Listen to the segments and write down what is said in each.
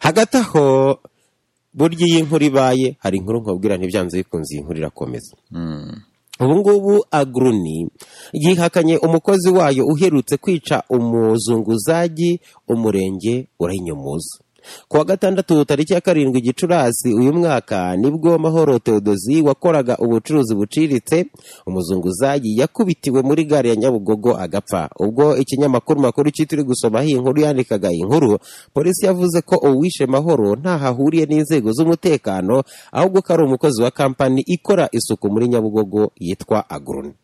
hagati aho burya iyo inkuru ibaye hari inkuru nkubwira ntibyanze bikunze iyi nkuru irakomeza ubu ngubu agroni yihakanye umukozi wayo uherutse kwica umuzunguzaji umurenge urayinyumuza ku wa gatandatu tariki ya karindwi gicurasi uyu mwaka nibwo mahoro teodozi wakoraga ubucuruzi buciriritse umuzunguzayi yakubitiwe muri gare ya nyabugogo agapfa ubwo ikinyamakuru makuru kitiri gusomaho iyi nkuru yandikaga iyi nkuru polisi yavuze ko uwishe mahoro ntaho ahuriye n'inzego z'umutekano ahubwo ko ari umukozi wa kampani ikora isuku muri nyabugogo yitwa agroni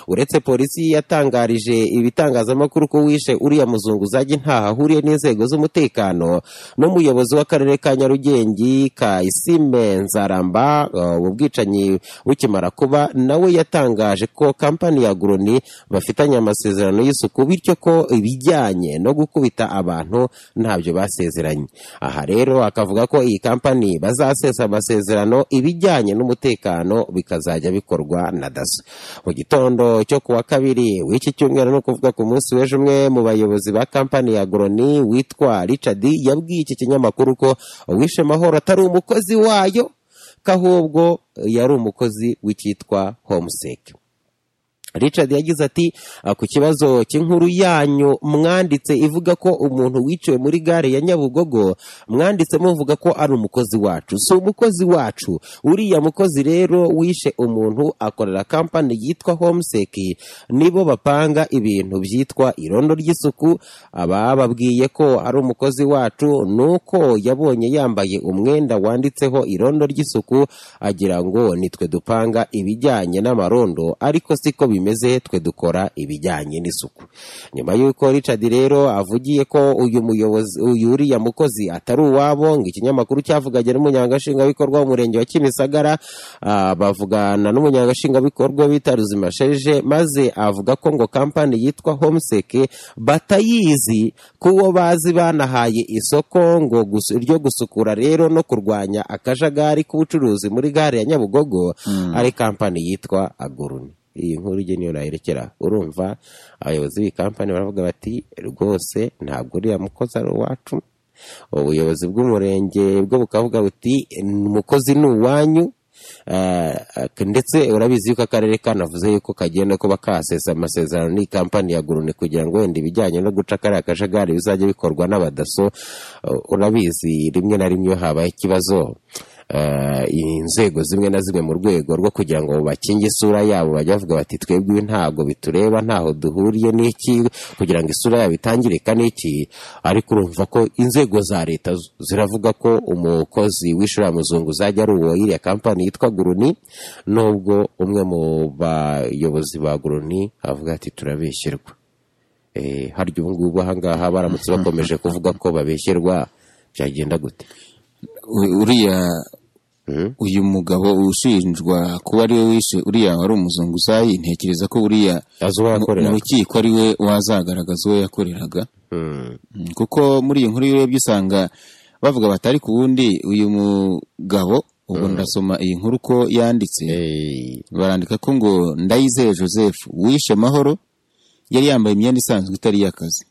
uretse polisi yatangarije ibitangazamakuru ko wishe uriya muzunguzaji ntaho ahuriye n'inzego z'umutekano n'umuyobozi w'akarere ka nyarugenge Kayisime nzaramba ubu bwicanyi bukimara kuba nawe yatangaje ko kampani ya goroni bafitanye amasezerano y'isuku bityo ko ibijyanye no gukubita abantu ntabyo basezeranye aha rero akavuga ko iyi kampani bazasesa amasezerano ibijyanye n'umutekano bikazajya bikorwa na daso mu gitondo gitondo cyo kuwa kabiri w'iki cyumweru ni ukuvuga ku munsi w'ejo umwe mu bayobozi ba kampani ya goroni witwa richard yabwiye iki kinyamakuru ko uwishe mahoro atari umukozi wayo ko ahubwo yari umukozi w'icyitwa homuseke richard yagize ati ku kibazo cy'inkuru yanyu mwanditse ivuga ko umuntu wiciwe muri gare ya nyabugogo mwanditse muvuga ko ari umukozi wacu si umukozi wacu uriya mukozi rero wishe umuntu akorera kampani yitwa homuseki nibo bapanga ibintu byitwa irondo ry'isuku abababwiye ko ari umukozi wacu nuko yabonye yambaye umwenda wanditseho irondo ry'isuku agira ngo nitwe dupanga ibijyanye n'amarondo ariko siko bimeze bimeze twe dukora ibijyanye n'isuku nyuma y'uko richard rero avugiye ko uyu muyobozi uyu uriya mukozi atari uwabo ngo ikinyamakuru cyavugaga n'umunyangashingabikorwa w'umurenge wa kimisagara bavugana n'umunyangashingabikorwa bita ruzima sheje maze avuga ko ngo kampani yitwa homuseke batayizi kuwo bazi banahaye isoko ngo ryo gusukura rero no kurwanya akajagari k'ubucuruzi muri gare ya nyabugogo ari kampani yitwa aguruni iyi nkuru ujye niyo nayerekera urumva abayobozi b'iyi kampani baravuga bati rwose ntabwo uriya mukozi ari uwacu ubuyobozi bw'umurenge bwo bukavuga buti umukozi ni uwanyu ndetse urabizi yuko akarere kanavuze yuko kagenda kuba kasesa amasezerano n'iyi kampani ya gurune kugira ngo wenda ibijyanye no guca kariya kajagari bizajya bikorwa n'abadaso urabizi rimwe na rimwe iyo habaye ikibazo inzego zimwe na zimwe mu rwego rwo kugira ngo bakinge isura yabo bajya bavuga bati twebwe ntabwo bitureba ntaho duhuriye n'iki kugira ngo isura yabo itangirika n'iki ariko urumva ko inzego za leta ziravuga ko umukozi w'ishuri muzungu uzajya ari uwo iriya kampani yitwa guruni nubwo umwe mu bayobozi ba guruni avuga ati turabeshyirwa harya ubu ngubu ahangaha baramutse bakomeje kuvuga ko babeshyirwa byagenda gute uriya uyu mugabo ushinjwa kuba ariwe wishe uriya wari umuzunguzayi ntekereza ko uriya mu rukiko ari we wazagaragaza uwo yakoreraga kuko muri iyi nkuru y'urebye usanga bavuga batari ku wundi uyu mugabo ubu ndasoma iyi nkuru uko yanditse barandika ko ngo ndayizeye joseph wishe amahoro yari yambaye imyenda isanzwe itari iy'akazi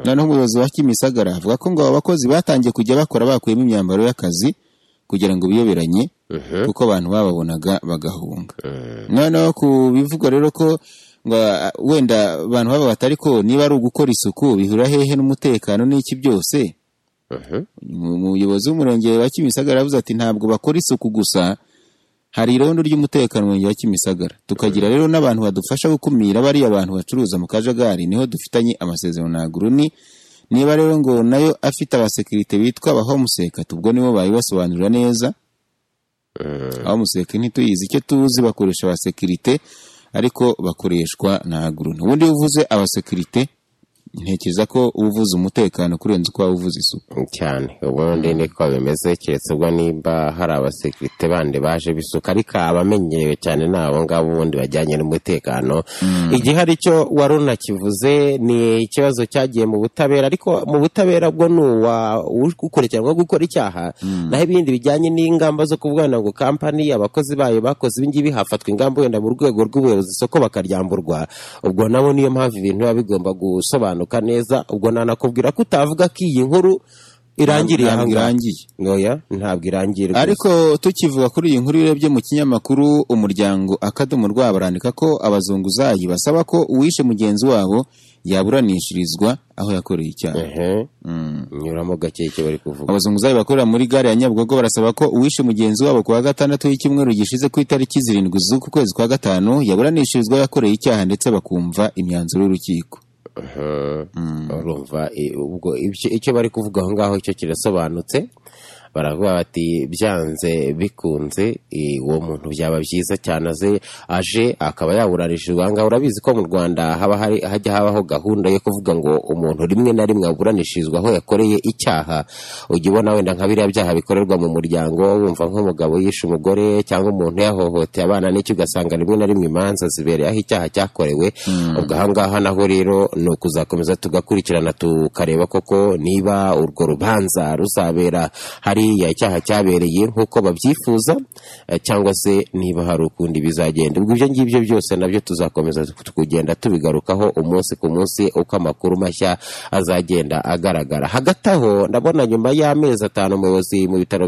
noneho umuyobozi wa kimisagara avuga ko ngo aba bakozi batangiye kujya bakora bakuyemo imyambaro y'akazi kugira ngo biyoberanye kuko abantu bababonaga bagahunga noneho ku bivugwa rero ko wenda abantu baba batari ko niba ari ugukora isuku bihura hehe n'umutekano n'iki byose umuyobozi w'umurenge wa kimisagara yavuze ati ntabwo bakora isuku gusa hari irondo ry'umutekano mu murenge wa kimisagara tukagira rero n'abantu badufasha gukumira bariya bantu bacuruza mu kajagari niho dufitanye amasezerano na guruni niba rero ngo nayo afite abasekirite bitwa abahomuseka ubwo nibo bayibasobanurira neza abahomuseka ntituyizi icyo tuzi bakoresha abasekirite ariko bakoreshwa na guruni ubundi uvuze abasekirite ntekereza ko uvuze umutekano kurenza uko waba uvuze isuku cyane ubundi niko bimeze keretse ubwo nimba hari abasekirite bandi baje bisuka ariko abamenyerewe cyane ni abo ngabo ubundi bajyanye n'umutekano igihe hari icyo wari unakivuze ni ikibazo cyagiye mu butabera ariko mu butabera bwo ni uwakurikiranwa gukora icyaha naho ibindi bijyanye n'ingamba zo kuvuga ngo kampani abakozi bayo bakoze ibingibi hafatwa ingamba wenda mu rwego rw'ubuyobozi isoko bakaryamburwa ubwo nabo niyo mpamvu ibintu biba bigomba gusobanura neza ubwo nanakubwira ko utavuga ko iyi nkuru irangiriye aha ntabwo ngaha irangiye ntoya ntabwo irangiye rwose. ariko tukivuga kuri iyi nkuru urebye mu kinyamakuru umuryango akadomo rwa barandika ko abazunguzayi basaba ko uwishe mugenzi wabo yaburanishirizwa aho yakoreye icyaha Ehe, Mm. nyuramo gakeke bari kuvuga abazunguzayi bakorera muri gare ya nyabugogo barasaba ko uwishe mugenzi wabo ku wa gatandatu w'icyumweru gishize ku itariki zirindwi z'uku kwezi kwa gatanu yaburanishirizwa yakoreye icyaha ndetse bakumva imyanzuro y'urukiko Aha. urumva eh, ubwo ibyo- icyo bari kuvuga aho ngaho icyo kirasobanutse baravuga bati byanze bikunze eh, uwo muntu byaba byiza cyane aze aje akaba yaburanishirizwa aha ngaha urabizi ko mu rwanda haba hari hajya habaho gahunda yo kuvuga ngo umuntu rimwe na rimwe aburanishirizwa aho yakoreye icyaha ujya ubona wenda nka biriya byaha bikorerwa mu muryango wumva nk'umugabo yishe umugore cyangwa umuntu yahohoteye abana n'icyo ugasanga rimwe na rimwe imanza zibereye aho icyaha cyakorewe ubwo aha ngaha naho rero ni ukuzakomeza tugakurikirana tukareba koko niba urwo rubanza ruzabera hariya icyaha cyabereye nk'uko babyifuza eh, cyangwa se niba hari ukundi bizagenda ubwo ibyo ngibyo byose nabyo tuzakomeza kugenda tubigarukaho umunsi ku munsi uko amakuru mashya azagenda agaragara hagati aho ndabona nyuma y'amezi atanu umuyobozi mu bitaro